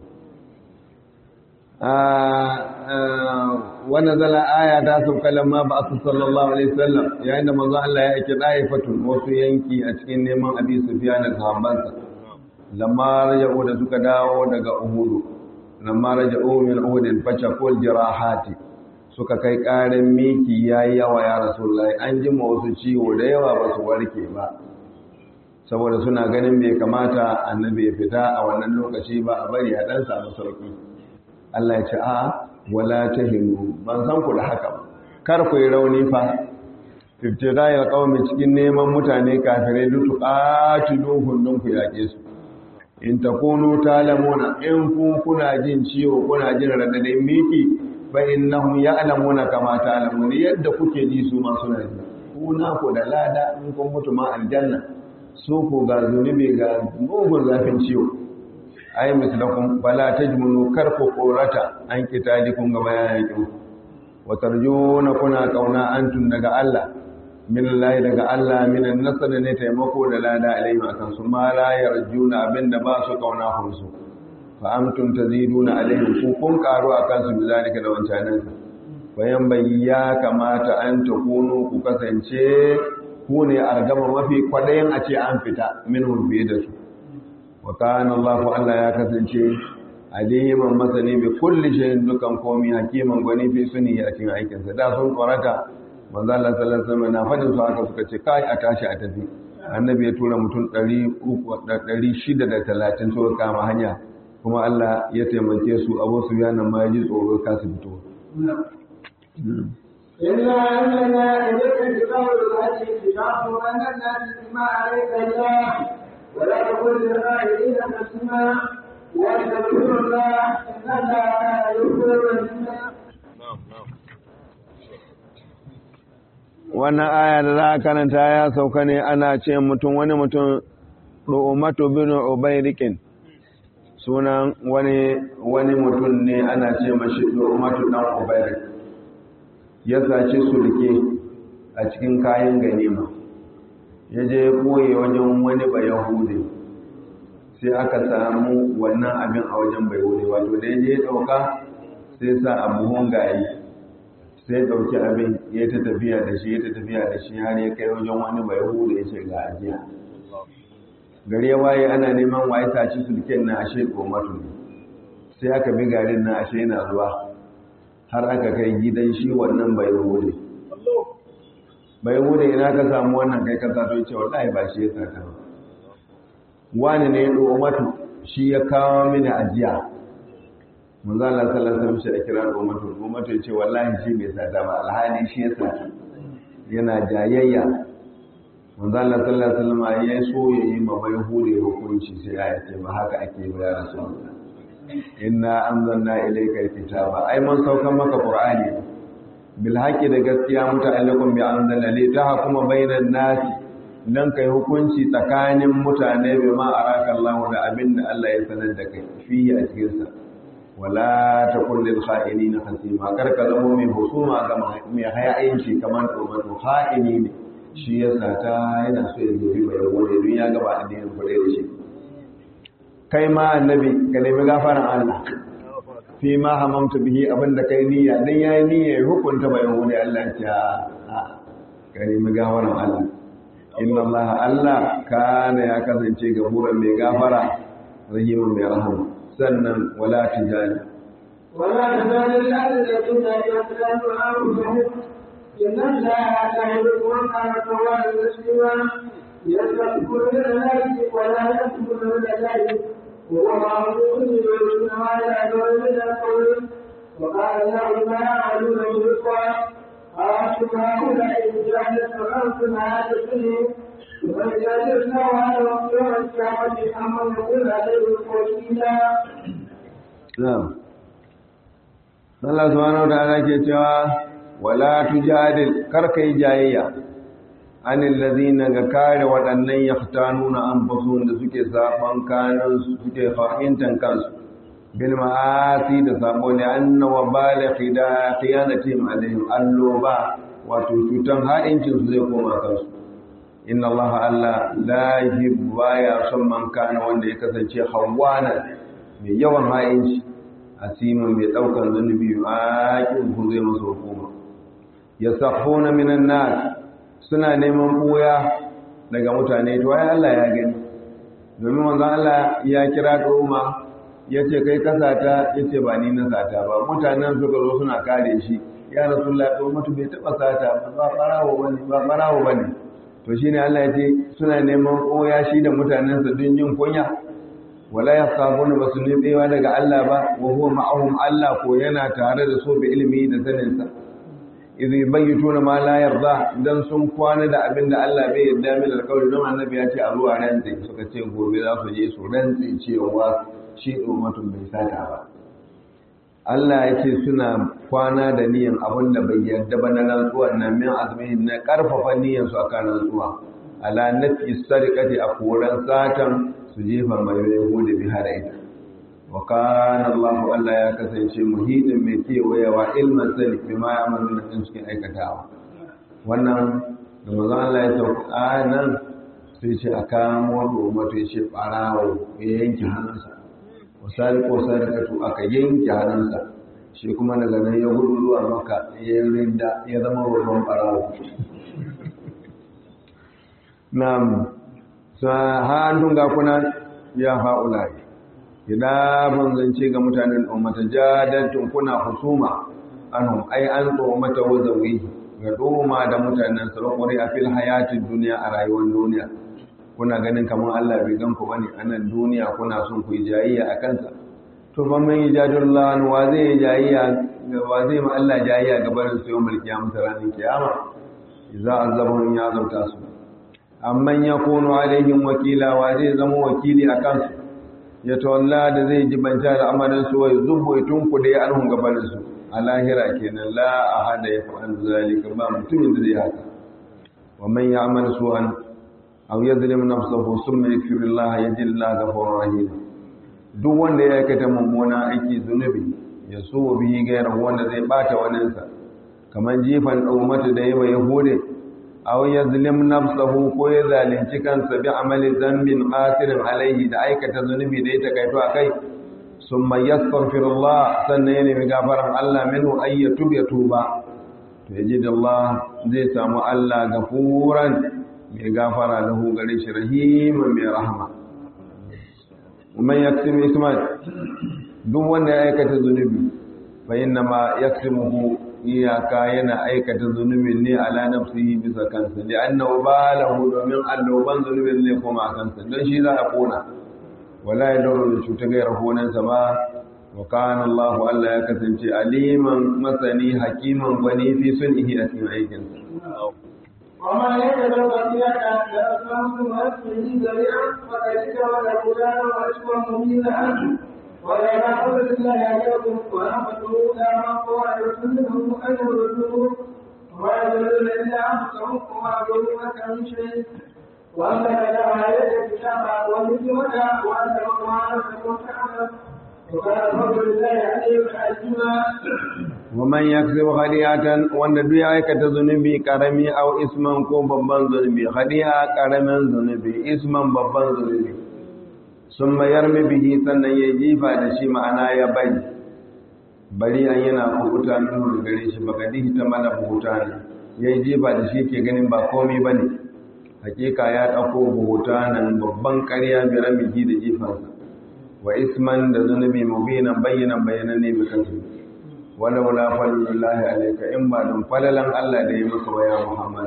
wannan zala aya ta sauka lamma ba su sallallahu alaihi wasallam yayin da manzo Allah ya aiki daifatun wasu yanki a cikin neman abi sufyan da sahabbansa lamma raja'u da suka dawo daga uhudu lamma raja'u min uhudin fachakul jirahati suka kai ƙarin miki ya yi yawa ya rasulullahi an ji wasu ciwo da yawa ba su warke ba saboda suna ganin bai kamata annabi ya fita a wannan lokaci ba a bari a ɗan samu sauƙi Allah ya ce a wala ta hinu ban san ku da haka ba kar ku yi rauni fa ibtida'il qaumi cikin neman mutane kafirai dutu qatiluhum dun ku yaƙe su in takunu talamuna in kun kuna jin ciwo kuna jin radadin miki fa innahum ya'lamuna kama ta'lamun yadda kuke ji su ma suna ji kuna ku da lada in kun mutu ma aljanna su ku ga zunubi ga mugun zafin ciwo ai mislakum fala tajmunu karku qurata an kitalikum ga bayanin wa tarjuna kuna kauna antun daga Allah min Allah daga Allah min an-nasr ne taimako da lada alaihi akan su ma la yarjuna abinda ba su kauna hunsu fa amtum taziduna alaihim ku kun karu akan su bizalika da wancanan bayan bayya kamata an takunu ku kasance ku ne argama mafi kwadayin a ce an fita minhum fiye da su wa kana Allah Allah ya kasance aliman masani bi kulli shay'in dukan komi hakiman gwani fi suni a cikin aikin sa da sun korata manzo Allah sallallahu alaihi wasallam na fadin su haka suka ce kai a tashi a tafi annabi ya tura mutum 630 suka kama hanya kuma Allah ya taimake su Abu Sufyan ma ya ji tsoro ka su fito إلا أننا إليك الكتاب الهدي كتاب أن الناس بما عليك الله ولا تقل للغائبين تسمع واستغفر الله إن الله كان يغفر الذنوب wannan aya da za a karanta ya sauka ne ana ce mutum wani mutum ru'umatu bin ubayrikin sunan wani wani mutum ne ana ce mashi ru'umatu dan ubayrik ya sace sulke a cikin kayan ganima ya je koye wajen wani bayahudi sai aka samu wannan abin a wajen bayahudi wato da ya je dauka sai sa abubuwan gayi sai dauki abin ya ta tafiya da shi ya ta tafiya da shi har ya kai wajen wani bayahudi ya ce ga ajiya gari ya waye ana neman waye sace sulken na ashe komatu ne sai aka bi garin na ashe yana zuwa har aka kai gidan shi wannan bayahudi bai wuce ina ka samu wannan kai ka sato ce wallahi ba shi ya saka ba wani ne ya matu shi ya kawo mini ajiya manzo Allah sallallahu alaihi wasallam shi da kira matu matu ya ce wallahi shi bai sata ba alhali shi ya sata yana jayayya manzo Allah sallallahu alaihi wasallam ya so ya yi ma bai hude hukunci sai ya ce ba haka ake ba ya rasulullah inna anzalna ilayka alkitaba ai mun saukan maka qur'ani bil haqqi da gaskiya muta'alliqun bi anzalna li tahkuma bainan nasi dan kai hukunci tsakanin mutane bi ma araka Allah da abinda Allah ya sanar da kai fiye a cikin sa wala takun lil kha'inina khasima kar ka zama mai husuma ga mai hayayinci kamar to kha'ini ne shi yasa ta yana so ya zobi mai wani don ya gaba addinin kudai da shi kai ma annabi ka nemi gafaran Allah fi ma hamamta bihi abinda kai niyya dan yayi niyya ya hukunta bai wani Allah ya a ka nemi gafaran Allah inna Allah Allah kana ya kasance gafuran mai gafara rahimun mai rahama sannan wala tijani ولا تزال الذين يتخذون أنفسهم إن الله لا يحب من كان توابا مسلما يستغفرون لله ولا يكفرون لله وهو معروف يؤمن ما يعمل من القول وقال الله ما يعملون بالقوى أنتم هؤلاء جعل سمعتم هذا السنين ويجادلنا على يوم القيامة أما يقول عليه وكيلا na'am Allah subhanahu wa ta'ala ke cewa wala tujadil karkai jayayya anil ladina ga kare waɗannan yaftanuna anfusuhum da suke saban kanan su suke fahimtan kansu bil ma'asi da sabo ne anna wa balighi da khiyanatihim alaihim alloba wato cutan ha'incin su zai koma kansu inna Allah Allah la yuhibbu ya son man kana wanda ya kasance hawana mai yawan ha'inci asimin mai daukan zunubi a kin ku zai masa hukuma yasakhuna minan nas suna neman buya daga mutane to ai Allah ya gani domin manzon Allah ya kira kauma yace kai kasata yace ba ni na sata ba mutanen suka zo suna kare shi ya rasulullah to mutu bai taba sata ba barawo bane ba barawo bane to shine Allah yace suna neman buya shi da mutanen sa don yin kunya wala yasabuna basu nitsewa daga Allah ba wa huwa ma'ahum Allah ko yana tare da su bi ilimi da sanin sa idh bayyituna ma la yarda dan sun kwana da abin da Allah bai yarda min alƙawari don annabi ya ce a ruwa rantsi suka ce gobe za su je su rantsi cewa shi ummatun bai sata ba Allah ya ce suna kwana da niyan abin da bai yarda ba na rantsuwan nan min azmihin na karfafa niyan su akan rantsuwa ala nafi sarqati a koran satan su jefa mai yahudi bi har ita wa kana Allah Allah ya kasance muhidin mai kewayewa ilmin sani bi ma ya'malu na cikin aikatawa wannan da manzon Allah ya sauka nan sai ce a kamo da ummatu ya ce barawo ya yanke hannunsa wasari ko sarkatu aka yanke hannunsa shi kuma daga nan ya gudu zuwa maka ya rinda ya zama babban barawo na'am sa hannun ga kuna ya fa'ulai idan zance ga mutanen ummata jadantun kuna husuma anhum ai an mata wazawi ga doma da mutanen sarakuri a fil hayatin duniya a rayuwar duniya kuna ganin kamar Allah bai gan ku bane anan duniya kuna son ku yi jayayya a kansa to ban man yajadullah wa zai jayayya wa zai ma Allah jayayya ga barin su yawmul qiyamah ranar kiyama idza azabahum ya zabta su amman yakunu alaihim wakila wa zai zama wakili a kansu ya tawalla da zai ji banta da amarin su wai zubu tun ku dai anhum gabanin su a lahira kenan la ahada ya fa'al zalika ba mutumin da zai haka wa man ya'mal su'an aw yadhlim nafsahu thumma yakfir Allah yajid Allah ghafurur rahim duk wanda ya aikata mummuna aiki zunubi ya so bihi gairar wanda zai bata waninsa kamar jifan daumata da yawa yahude aw yazlim nafsahu ko ya zalunci kansa bi amali dhanbin qasirin alaihi da aikata zunubi da ya takaito akai summa yastaghfirullah sannan ya nemi gafaran Allah minhu ay yatub ya tuba to yaji da Allah zai samu Allah gafuran mai gafara lahu gare shi rahiman mai rahama man yaksim isman duk wanda ya aikata zunubi fa inna ma yaksimuhu iyaka yana aikata zunubin ne ala nafsihi bisa kansa da annahu balahu domin alloban zunubin ne kuma kansa don shi za a kona wala ya dauro da cuta gairar honansa ba wa kana Allah Allah ya kasance aliman masani hakiman gwani fi sun ihi a cikin aikinsa وما يتبع بيد أنفسهم ويسمه ذريعا فقد كتب له دار وأشوى مبينا ولا حول الله عليكم ورحمته لا مقوى يرسلهم أن يردوه وما يدلون إلا أنفسهم وما يدلون من شيء وأنك لا عليك الكتاب والحكمة وأنت ما لم تكن تعلم وكان فضل الله عليك حكيما ومن يكسب خطيئة wanda duk ya aikata zunubi karami au isman ko babban zunubi khadi'a karamin zunubi isman babban zunubi sun mayar bihi sannan ya jifa da shi ma'ana ya bari bari an yana kubuta min gare shi baka dihi ta mana buhuta ne ya yi jifa da shi ke ganin ba komai ba ne hakika ya ɗauko buhuta nan babban ƙarya bi ramihi da jifansa wa isman da zunubi mubinan bayyanan bayanan ne bi kansu wala wala fadlullahi alayka in ba don falalan Allah da ya maka ya Muhammad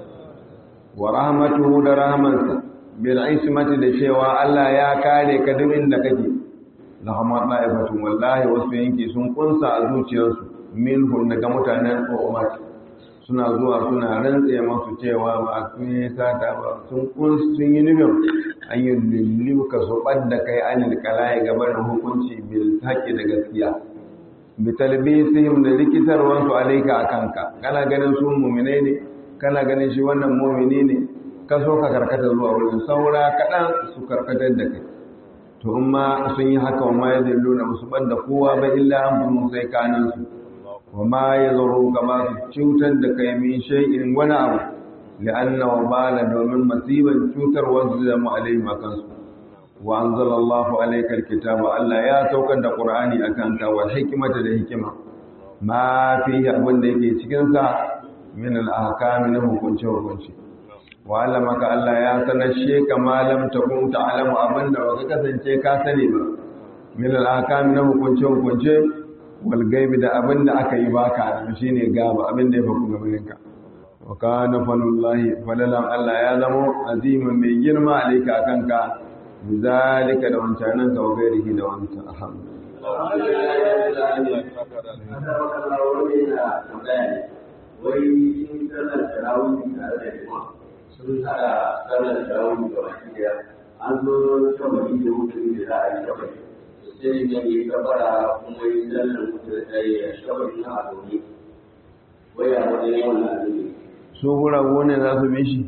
wa rahmatuhu da rahmansa bil ismati da cewa Allah ya kare ka duk inda kake lahama da'ifatun wallahi wasu yanki sun kunsa a zuciyarsu minhum daga mutanen ummat suna zuwa suna rantse masu cewa ba su yi sata ba sun kunsa sun yi nufin an yi lullu ka su ɓadda kai anil kalaye gabanin hukunci bil haƙƙi da gaskiya bitalbisihim da rikitarwansu alaika a kanka kana ganin su muminai ne kana ganin shi wannan mumini ne ka so ka karkata zuwa wurin saura kaɗan su karkatar da kai to in ma sun yi haka wa ma ya zillu na musu ɓadda kowa ba illa an fi sai kaninsu wa ma ya zaro ka ba su cutar da kai min shay'in wani abu li'anna wa bala domin masiban cutarwar su zama alaihi makansu wa anzalallahu alayka alkitaba Allah ya saukar da Qur'ani akan ka wa hikmata da hikima ma fi abin da yake cikin sa min al-ahkam na hukunce hukunci wa allamaka Allah ya sanashe ka malam takun ta'lamu abin da baka kasance ka sani ba min al-ahkam na hukunce hukunce wal gaibi da abin da aka yi baka shine gaba abin da ya faku gaban ka wa kana fanullahi falalan Allah ya zamo azimin mai girma alayka akan ka بذلك لو انت عنك وغيره لو انت الحمد wai sun sallar tarawih tare da jama'a sun hada sallar tarawih da baki daya an zo shabari da mutum da za a yi shabari sai ne ya kabara kuma yi sallar mutum da ya shabari na a zaune wai a wani wannan abin su guragu ne za su bi shi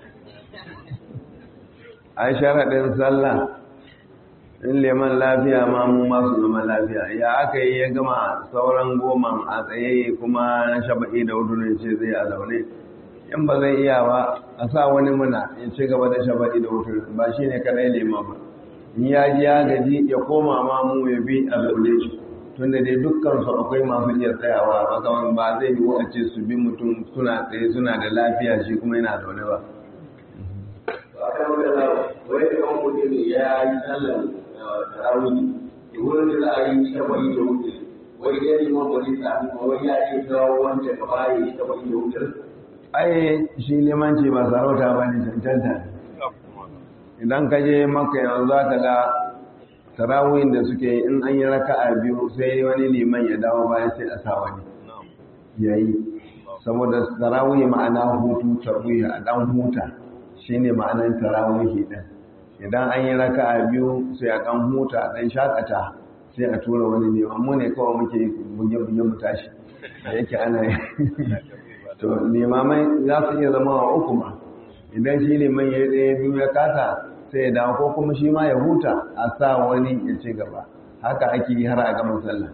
ai sharaɗin sallah in leman lafiya ma mu masu zama lafiya ya aka yi ya gama sauran goma a tsaye kuma na shaba'i da wudunin ce zai a zaune in ba zai iya ba a sa wani muna ya ci gaba da shaba'i da wudunin ba shi ne kadai leman ba in ya ji ya gaji ya koma ma mu ya bi a zaune shi tunda dai dukkan su akwai masu iya tsayawa makaman ba zai yi a ce su bi mutum suna tsaye suna da lafiya shi kuma yana zaune ba akan wadda wai kan mutum ya yi sallar tarawih da wurin da za a yi shafa'i da wuce wai ya neman wani sami ma wai ya ce kawo wanda ka baya yi shafa'i da wuce ai shi limanci ba sarauta ba ne cancanta idan ka je maka yanzu za ka ga tarawihin da suke in an yi raka a biyu sai wani liman ya dawo bayan sai a sa wani ya yi saboda tarawih ma'ana hutu tarwih a dan huta shine ma'anar tarawihi din idan an yi raka a biyu sai a kan huta dan shakata sai a tura wani ne mu ne kawai muke buge-buge mu tashi da yake ana yi to limamai za su iya zama wa uku ma idan shi liman ya ɗaya biyu ya kasa sai ya dawo ko kuma shi ma ya huta a sa wani ya ci gaba haka ake yi har a gama sallah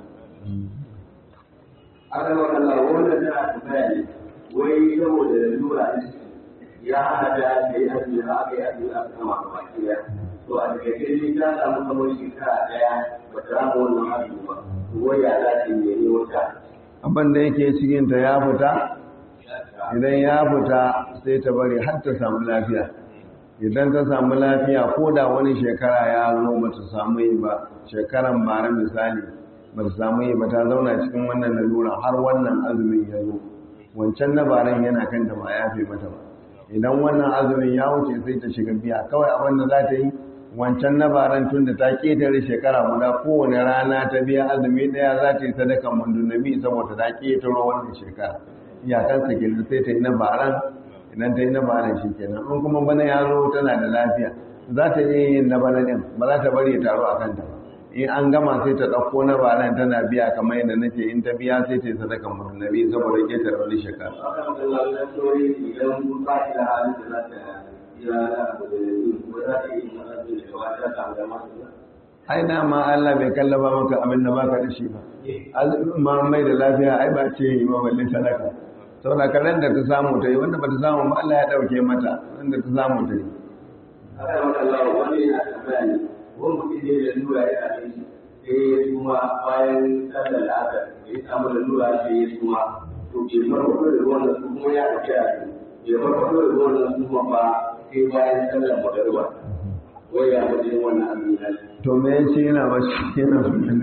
aka yi wa Allah wanda tana tambaya ne wai saboda lura ya hana da ta yi azumi aka yi azumi aka kama a baki daya to a daga kai ta samu kamar shekara daya ba ta samu wannan azumi ba wai ya za ta yi ne wata abin da yake cikinta ya fita idan ya fita sai ta bari har ta samu lafiya idan ta samu lafiya ko da wani shekara ya zo ba ta samu yi ba shekaran bara misali ba ta samu yi ba ta zauna cikin wannan lalura har wannan azumin ya zo wancan na baran yana kanta ba ya fi mata ba idan wannan azumin ya wuce sai ta shiga biya kawai abin da za ta yi wancan na baran tun da ta ketare shekara guda kowane rana ta biya azumi daya za ta yi sadakan mundunabi saboda ta ketaro wannan shekara iyakansa kenan sai ta yi na baran idan ta yi na baran shi kenan in kuma bana ya zo tana da lafiya za ta iya yin na bana din ba za ta bari ya taro a kanta ba in an gama sai ta ɗauko na baran tana biya kamar yadda nake in ta biya sai ta yi sadaka mutunnabi saboda ƙetare wani shekara akan kallon lantarki idan ba shi da halin da za ta yi da ko za ta yi mana da gaba ta samu da masu ai dama Allah bai kallaba maka abin da baka da shi ba ma mai da lafiya ai ba ce yi ba balle sadaka saboda karen da ta samu ta yi wanda ba ta samu ba Allah ya ɗauke mata wanda ta samu ta yi akan kallon wani yana tambaya ne wani mutum ne da lura ya same shi sai ya suma bayan sallar la'asar ya samu da lura sai ya suma to bai farfaɗo da ruwan da su kuma ya ɗauki a bai farfaɗo da ruwan da su kuma ba sai bayan sallar magariba wai ya wajen wannan abin ya to me ya ce yana ba shi yana so da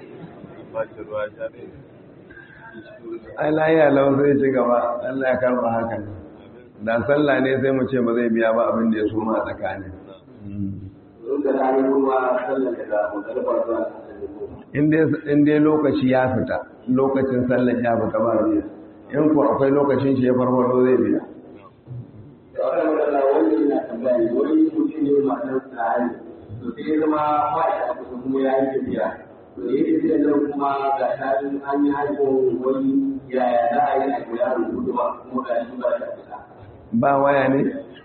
ai lahiya lau zai ci gaba Allah ya karba hakan da sallah ne sai mu ce ba zai biya ba abin da ya suma a tsakanin Sun da rani kuma sallar da magariba zuwa sallar da in dai lokaci ya fita lokacin sallar ya fita ba biya in ku akwai lokacin shi ya farfaro zai biya da aka magana wani yana tambaya ne wani mutum ne masu tsari to sai ya zama ba shi a kusa kuma ya yi tafiya to da yake tafiya nan kuma ga shaɗin an yi haifon wani yaya za a yi a kula da gudu ba kuma ga shi ba shi a kusa. ba waya ne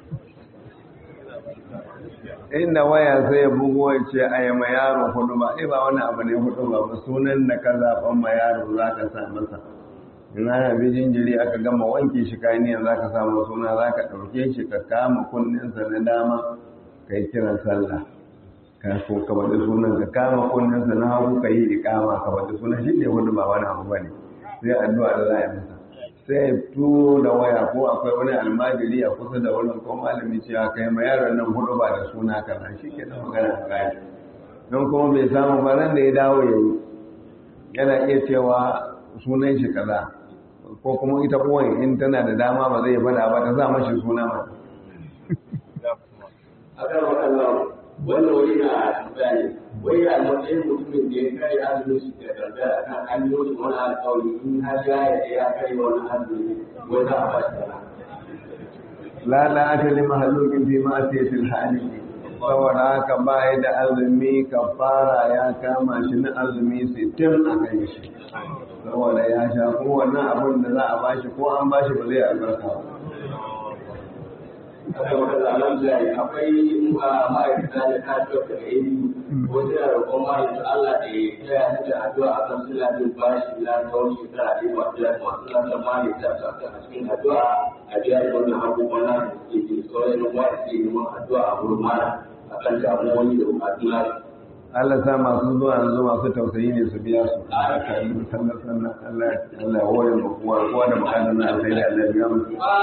inda waya sai ya bugo ya ce a yi ma yaro hudu ba ai ba wani abu ne hudu ba ba sunan da ka zaɓan ma yaro za ka sa masa in ana bi jinjiri aka gama wanke shi kayan za ka samu suna za ka ɗauke shi ka kama kunninsa na dama ka yi kiran sallah ka ko ka faɗi sunan ka kama kunninsa na hagu ka yi ikama ka faɗi sunan shi ne hudu ba wani abu ba ne sai addu'a da za a yi masa sai ya turo da waya ko akwai wani almajiri a kusa da wurin ko malami cewa kai ma yaron nan hudu ba da suna kaza shi ke da magana a kayan don kuma bai samu ba nan da ya dawo ya yi yana iya cewa sunan shi kaza ko kuma ita kowane in tana da dama ba zai fada ba ta sa mashi suna mata akan waɗannan wannan wani na tambaya ne wai a matsayin mutumin da ya kare azumin shi da tambaya akan an yi wasu wani alƙawari in har ya yi ya kare wani azumi wai za a ba shi sana. la la aka li mahalukin fi ma'asiyatil hali saboda haka ba ya da azumi kafara ya kama shi na azumi sittin a kan shi saboda ya sha kuma wannan abin da za a bashi ko an bashi ba zai albarka ba Haka wata zanen zai akwai ma'aikata da kasuwar da yi wasu yana roƙon ma'aikata Allah da ya taya su da addu'a a kan suna bin bashi na tsawon shekara ɗaya masu da masu lantar ma'aikata su a cikin addu'a a biya da wannan abubuwan na da suke ke sauran wa'aikata ke neman addu'a a wurin mara a kan damuwoyi da bukatu na Allah sa masu zuwa yanzu masu tausayi ne su biya su sannan sannan Allah Allah ya hore mu kowa kowa da bukatar na alkhairi Allah ya biya mu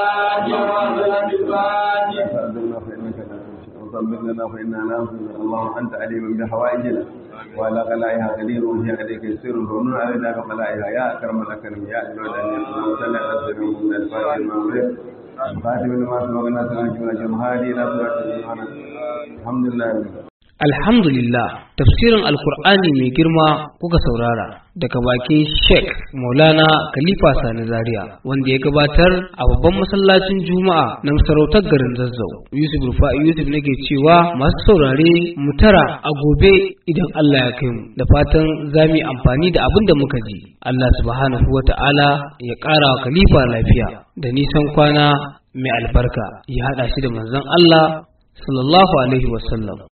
فأذلنا فإنك لا تنشئ وصبر لنا فإنا لا ننصر اللهم أنت عليم بحوائجنا وعلى قلائها قدير وهي عليك يسير فمن علينا بقلائها يا أكرم الأكرم يا أجود أن يكون صلى على سيدنا من الفاتح المغرب فاتح لما سبقنا سنجمنا جمهاري لا سبقنا الحمد لله رب العالمين Alhamdulillah, tafsirin Alkur'ani mai girma kuka saurara daga bakin Sheikh Maulana Khalifa Sani Zaria wanda ya gabatar a babban masallacin Juma'a na masarautar garin Zazzau. Yusuf Rufa'i Yusuf nake cewa masu saurare mu tara a gobe idan Allah ya kai mu da fatan za mu yi amfani da abin da muka ji. Allah subhanahu wa ta'ala ya ƙara wa Khalifa lafiya da nisan kwana mai albarka ya haɗa shi da manzon Allah sallallahu alaihi wasallam.